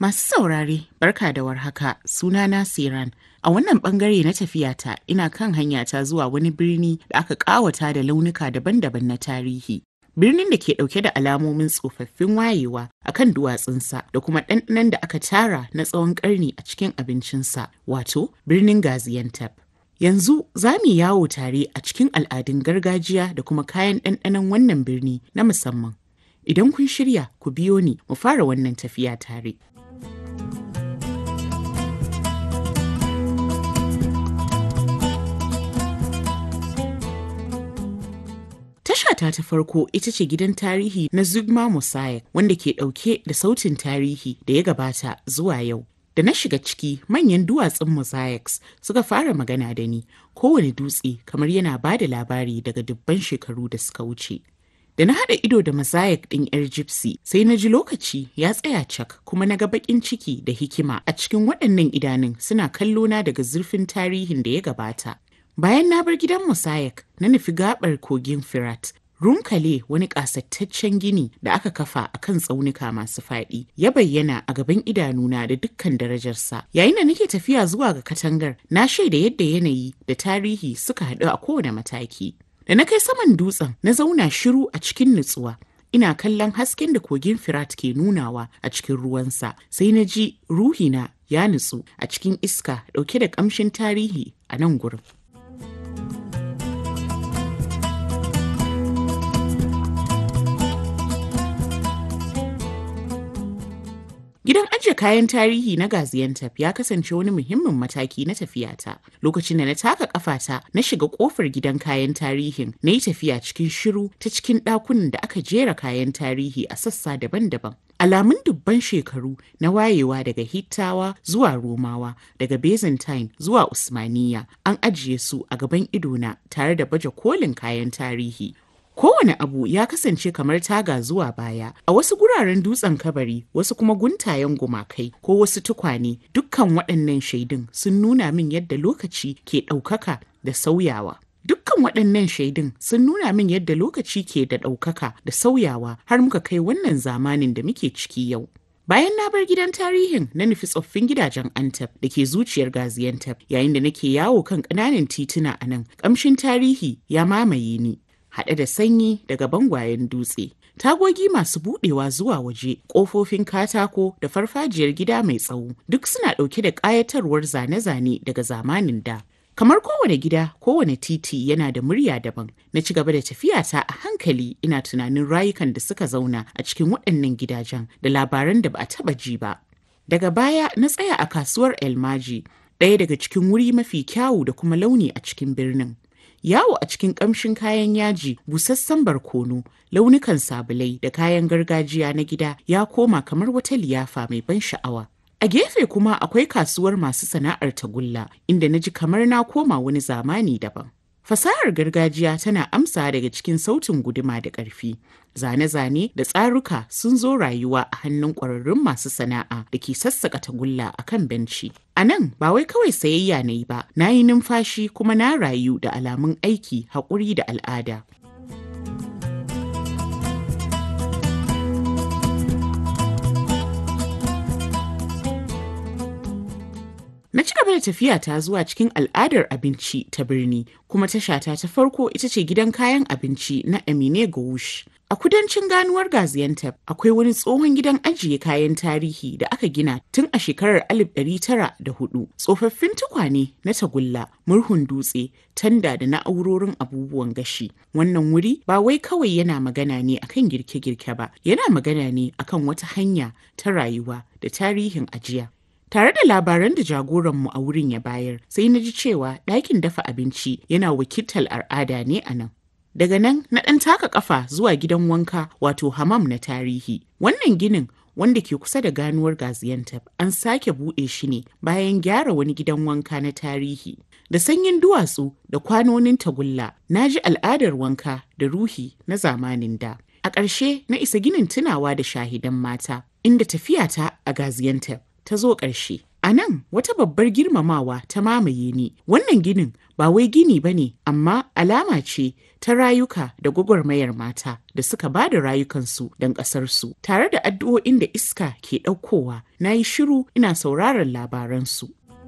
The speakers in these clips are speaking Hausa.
Masu saurare, barka da warhaka, sunana Siran. A wannan bangare na tafiyata ina kan hanyata zuwa wani birni da aka ƙawata da launuka daban-daban na tarihi. Birnin da ke ɗauke da alamomin tsofaffin wayewa a kan duwatsunsa da kuma ɗanɗanon da aka tara na tsawon ƙarni a cikin abincinsa, wato birnin Gaziantep. Yanzu za mu yawo tare a cikin al'adun gargajiya da kuma kayan ɗanɗanon wannan birni na musamman. Idan kun shirya, ku biyo ni mu fara wannan tafiya tare. Tashata ta farko ita ce gidan tarihi na Zugma Mosaic wanda ke ɗauke da sautin tarihi da ya gabata zuwa yau. Da na shiga ciki manyan duwatsun mosaics suka fara magana da ni kowane dutse kamar yana ba da labari daga dubban shekaru da suka wuce. Da na haɗa ido da mosaic ɗin 'yar gypsy sai na ji lokaci ya tsaya cak kuma na ga baƙin ciki da hikima a cikin waɗannan idanun suna kallona daga zurfin tarihin da ya gabata. Bayan na bar gidan Mosaic na nufi gabar kogin Firat, Runkale wani ƙasattaccen gini da aka kafa a kan tsaunuka masu faɗi ya bayyana a gaban idanuna da dukkan darajarsa. Yayin da nake tafiya zuwa ga katangar, na shaida yadda yanayi da tarihi suka haɗu a kowane mataki. Da na kai saman dutsen, na zauna shiru a cikin nutsuwa. Ina kallon hasken da kogin Firat ke nunawa a cikin ruwansa, sai na ji ruhina ya nutsu a cikin iska ɗauke da ƙamshin tarihi a nan gurin. Gidan ajiye kayan tarihi na Gaziantep ya kasance wani muhimmin mataki na tafiyata. Lokacin da na taka kafata na shiga kofar gidan kayan tarihin na yi tafiya cikin shiru ta cikin ɗakunan da aka jera kayan tarihi a sassa daban-daban. Alamun dubban shekaru na wayewa daga Hittawa zuwa Romawa, daga Byzantine zuwa Usmaniya an ajiye su a gaban idona tare da baje kolin kayan tarihi. Kowane abu ya kasance kamar taga zuwa baya, a wasu guraren dutsen kabari, wasu kuma guntayen gumakai ko wasu tukwane, dukkan waɗannan shaidun sun nuna min yadda lokaci ke ɗaukaka da sauyawa. Dukkan waɗannan shaidun sun nuna min yadda lokaci ke da ɗaukaka da sauyawa har muka kai wannan zamanin da muke ciki yau. Bayan na bar gidan tarihin na nufi tsoffin gidajen Antep da ke zuciyar Gaziantep yayin da nake yawo kan ƙananan tituna a nan, ƙamshin tarihi ya mamaye ni. haɗe da sanyi daga bangwayen dutse. Tagogi masu buɗewa zuwa waje, ƙofofin katako da farfajiyar gida mai tsawo duk suna ɗauke da ƙayatarwar zane-zane daga zamanin da. Kamar kowane gida, kowane titi yana da murya daban. Na ci gaba da tafiyata a hankali ina tunanin rayukan da suka zauna a cikin waɗannan gidajen da labaran da ba a taɓa ji ba. Daga baya na tsaya a kasuwar Elmaji, ɗaya daga cikin wuri mafi kyawu da kuma launi a cikin birnin. yawo a cikin ƙamshin kayan yaji busassan barkono launukan sabulai da kayan gargajiya na gida ya koma kamar wata liyafa mai ban sha'awa a gefe kuma akwai kasuwar masu sana'ar tagulla inda na ji kamar na koma wani zamani daban fasahar gargajiya tana amsa daga cikin sautin guduma da ƙarfi zane-zane da tsaruka sun zo rayuwa a hannun ƙwararrun masu sana'a da ke sassaƙa tagulla a kan benci A nan ba wai kawai sayayya na yi ba, na yi numfashi kuma na rayu da alamun aiki, haƙuri da al'ada. Na ci gaba da tafiya ta zuwa cikin al'adar abinci ta birni, kuma tashata ta farko ita ce gidan kayan abinci na Emine Gouche. A kudancin ganuwar Gaziantep akwai wani tsohon gidan ajiye kayan tarihi da aka gina tun a shekarar 1904. Tsofaffin tukwane na tagulla, murhun dutse, tanda da na'urorin abubuwan gashi. Wannan wuri ba wai kawai yana magana ne akan girke-girke ba, yana magana ne akan wata hanya ta rayuwa da tarihin ajiya. Tare da labaran da jagoranmu a wurin ya bayar, sai na ji cewa ɗakin dafa abinci yana wakiltar al'ada ne a nan. Daga nan na ɗan taka ƙafa zuwa gidan wanka wato hamam na tarihi. Wannan ginin wanda ke kusa da ganuwar Gaziantep an sake buɗe shi ne bayan gyara wani gidan wanka na tarihi. Da sanyin duwatsu da kwanonin tagulla, na ji al'adar wanka da ruhi na zamanin da. A ƙarshe na isa ginin tunawa da shahidan mata, inda tafiyata a Gaziantep ta zo ƙarshe. A A nan wata babbar girmamawa ta mamaye ni. Wannan ginin ba wai gini ba ne, amma alama ce ta rayuka da gwagwarmayar mata da suka ba da rayukansu don ƙasarsu. Tare da addu'o'in da iska ke ɗaukowa, na yi shiru ina sauraron labaransu.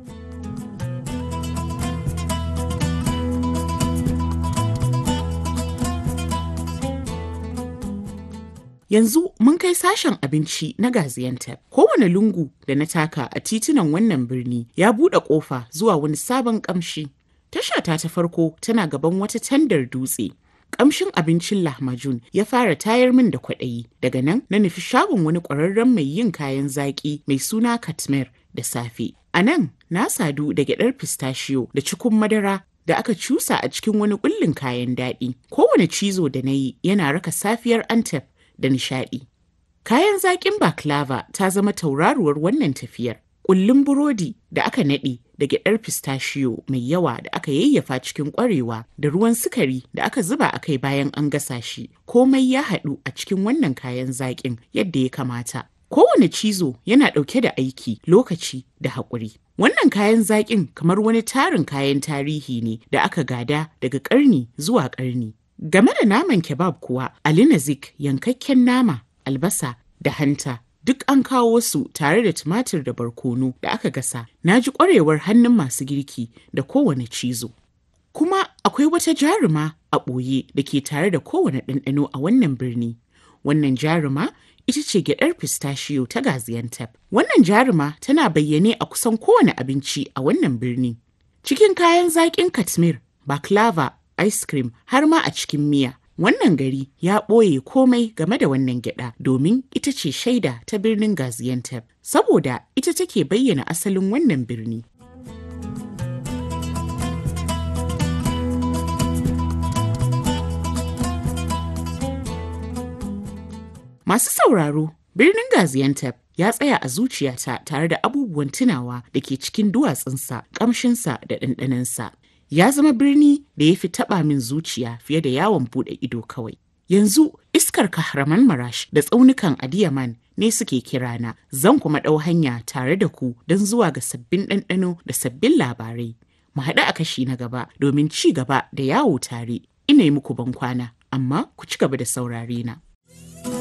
Yanzu mun kai sashen abinci na Gaziantep. Kowane lungu da na taka a titunan wannan birni ya buɗe ƙofa zuwa wani sabon ƙamshi. Tashata ta farko tana gaban wata tandar dutse. Ƙamshin abincin lahmajun ya fara tayar min da kwaɗayi. Daga nan na nufi shagon wani ƙwararren mai yin kayan zaƙi mai suna Katmer da safe. A nan na sadu da gyaɗar pistachio da cikun madara da aka cusa a cikin wani ƙullin kayan daɗi. Kowane cizo da na yi yana raka safiyar Antep da nishaɗi. Kayan zaƙin baklava ta zama tauraruwar wannan tafiyar. Ƙullun burodi da aka naɗe da gyaɗar pistachio mai yawa da aka yayyafa cikin ƙwarewa da ruwan sukari da aka zuba a kai bayan an gasa shi. Komai ya haɗu a cikin wannan kayan zaƙin yadda ya kamata. Kowane cizo yana ɗauke da aiki, lokaci da haƙuri. Wannan kayan zaƙin kamar wani tarin kayan tarihi ne da aka gada daga ƙarni zuwa ƙarni. Game da naman kebab kuwa, Ali Nazik yankakken nama, albasa da hanta duk an kawo su tare da tumatir da barkono da aka gasa. Na ji ƙwarewar hannun masu girki da kowane cizo. Kuma akwai wata jaruma a ɓoye da ke tare da kowane ɗanɗano a wannan birni. Wannan jaruma ita ce gyaɗar pistachio ta Gaziantep. Wannan jaruma tana bayyane a kusan kowane abinci a wannan birni. Cikin kayan zaƙin Katmir, baklava, ice cream har ma a cikin miya. Wannan gari ya ɓoye komai game da wannan gyada domin ita ce shaida ta birnin Gaziantep, saboda ita take bayyana asalin wannan birni. Masu sauraro, birnin Gaziantep ya tsaya a zuciyata tare da abubuwan tunawa da ke cikin duwatsunsa, ƙamshinsa da ɗanɗanansa. ya zama birni da ya fi taɓa min zuciya fiye da yawon buɗe ido kawai. Yanzu iskar kahraman marash da tsaunukan adiyaman ne suke kirana zan kuma ɗau hanya tare da ku don zuwa ga sabbin ɗanɗano da sabbin labarai. Mu haɗu a kashi na gaba domin ci gaba da yawo tare. Ina yi muku ban kwana, amma ku ci gaba da saurare na.